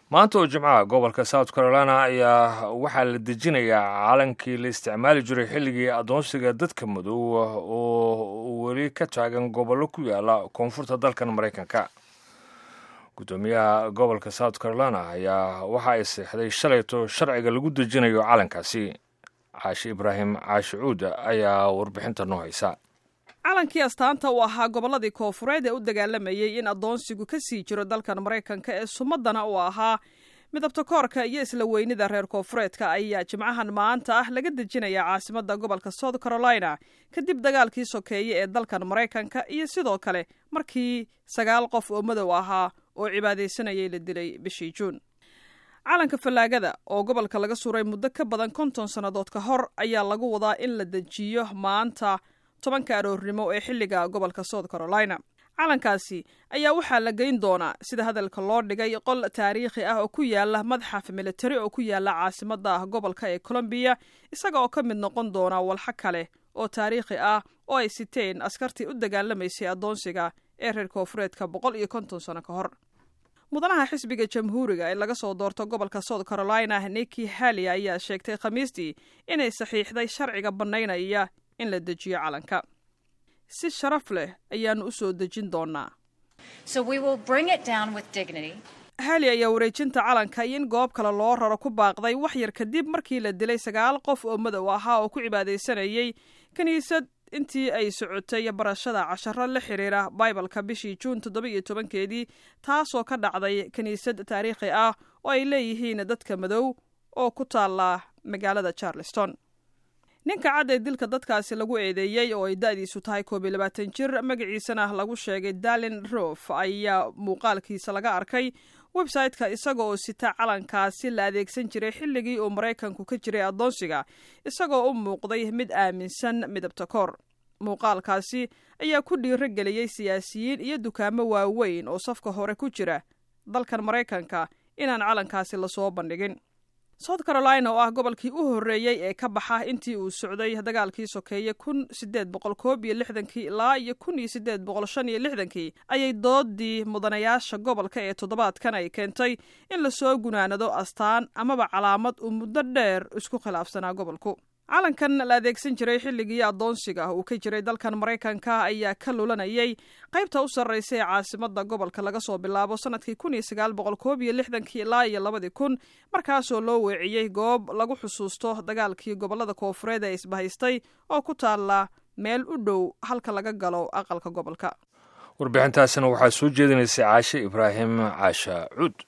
maanta oo jimcaha gobolka south carolina ayaa waxaa la dejinayaa calankii la isticmaali jiray xilligii addoonsiga dadka madow oo weli ka taagan gobollo ku yaala koonfurta dalkan maraykanka guddoomiyaha gobolka south carolina ayaa waxa ay seexday shalayto sharciga lagu dejinayo calankaasi caashi ibraahim caashi cuuda ayaa warbixinta noo haysa calankii astaanta uu ahaa gobolladii koofureed ee u dagaalamayey in addoonsigu ka sii jiro dalkan maraykanka ee sumadana uu ahaa midabta koorka iyo isla weynida reer koofureedka ayaa jimcahan maanta ah laga dejinayaa caasimadda gobolka south carolina kadib dagaalkii sokeeye ee dalkan maraykanka iyo sidoo kale markii sagaal qof oo madow ahaa oo cibaadaysanayay la dilay bishii juun calanka fallaagada oo gobolka laga suray muddo ka badan konton sannadood ka hor ayaa lagu wadaa in la dejiyo maanta tobanka aroornimo ee xilliga gobolka south carolina calankaasi ayaa waxaa la geyn doonaa sida hadalka loo dhigay qol taariikhi ah oo ku yaala madxaf militari oo ku yaala caasimada gobolka ee colombiya isaga oo ka mid noqon doona walxo kale oo taariikhi ah oo ay siteen askartii u dagaalamaysay addoonsiga ee reer koofureedka boqol iyo konton sano ka hor mudanaha xisbiga jamhuuriga ee laga soo doorto gobolka south carolina niki halli ayaa sheegtay khamiistii inay saxiixday sharciga bannaynaya in la dejiyo calanka si sharaf leh ayaannu u soo dejin doonaa hali ayaa wareejinta calanka iyo in goob kale loo raro ku baaqday wax yar kadib markii la dilay sagaal qof oo madow ahaa oo ku cibaadaysanayay kiniisad intii ay socotay barashada casharo la xiriira baibalka bishii juun toddoba iyo tobankeedii taasoo ka dhacday kiniisad taariikhi ah oo ay leeyihiin dadka madow oo ku taala magaalada charleston ninka cad ee dilka dadkaasi lagu eedeeyey oo ay da-diisu tahay koob iyo labaatan jir magaciisana lagu sheegay dalin rof ayaa muuqaalkiisa laga arkay website-ka isaga oo sita calankaasi la adeegsan jiray xilligii uu maraykanku ka jiray addoonsiga isagoo u muuqday mid aaminsan midabta koor muuqaalkaasi ayaa ku dhiiro geliyey siyaasiyiin iyo dukaamo waaweyn oo safka hore ku jira dalkan maraykanka inaan calankaasi lasoo bandhigin south carolina oo ah gobolkii u horreeyey ee ka baxa intii uu socday dagaalkii sokeeye kun sideed boqol koob iyo lixdankii ilaa iyo kun iyo sideed boqol shan iyo lixdankii ayay doodii mudanayaasha gobolka ee toddobaadkan ay keentay in lasoo gunaanado astaan amaba calaamad uu muddo dheer isku khilaafsanaa gobolku calankan la adeegsan jiray xilligii addoonsiga uu ka jiray dalkan maraykanka ayaa ka lulanayay qaybta u sarraysa ee caasimada gobolka laga soo bilaabo sanadkii kun iyo sagaal boqol koob iyo lixdankii ilaa iyo labadii kun markaasoo loo weeciyey goob lagu xusuusto dagaalkii gobolada koofureed ee isbahaystay oo ku taala meel u dhow halka laga galo aqalka gobolka warbixintaasina waxaa soo jeedinaysay caashe ibraahim caasha cuud